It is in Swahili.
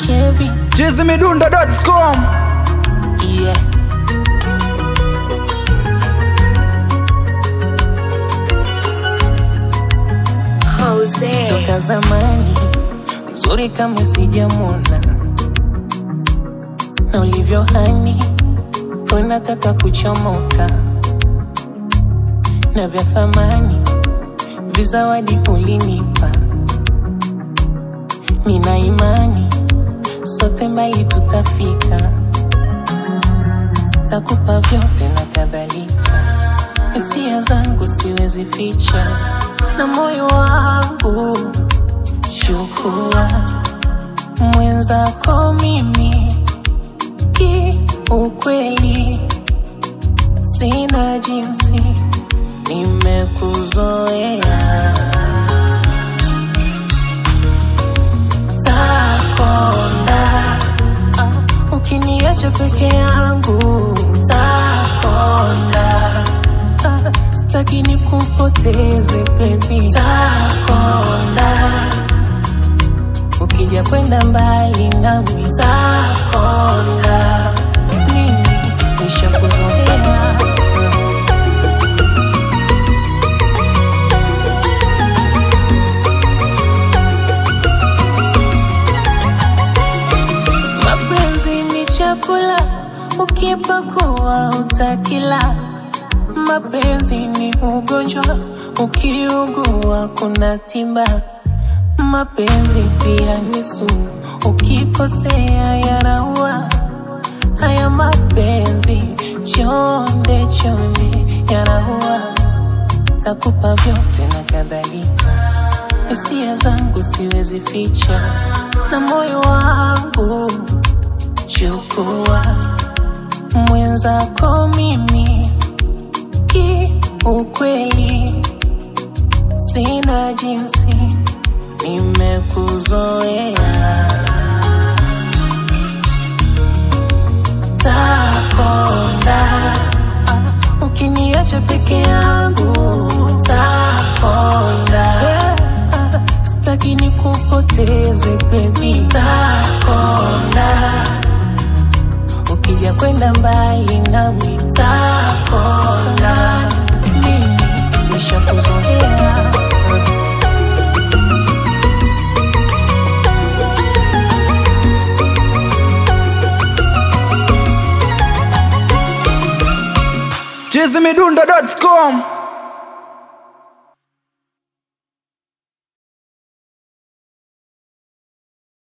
Kevin, chizimidundo.com yeah. Jose. Toka zamani mzuri kama sijamwona, na ulivyo hani unataka kuchomoka, na vya thamani vizawadi ulinipa, nina imani sote mbali tutafika, takupa vyote na kadhalika, hisia zangu siwezi ficha, na moyo wangu chukua mwenzako mimi kiukweli sina jinsi nimekuzoea takonda ah, ukiniacha peke yangu takonda ah, sitaki nikupoteze baby takonda ukija kwenda mbali nami takonda mimi nishakuzoea mapenzi ni chakula ukipakua utakila mapenzi ni ugonjwa ukiugua kuna tiba mapenzi pia ni sumu ukikosea yanaua haya mapenzi chonde chonde yanaua takupa vyote na kadhalika hisia zangu siwezi ficha na moyo wangu chukua mwenzako mimi kiukweli sina jinsi nimekuzoea takonda ah, ukiniacha peke yangu takonda ah, sitaki nikupoteze baby takonda ukija kwenda mbali nami takonda mimi nishakuzoea chizimidundo.com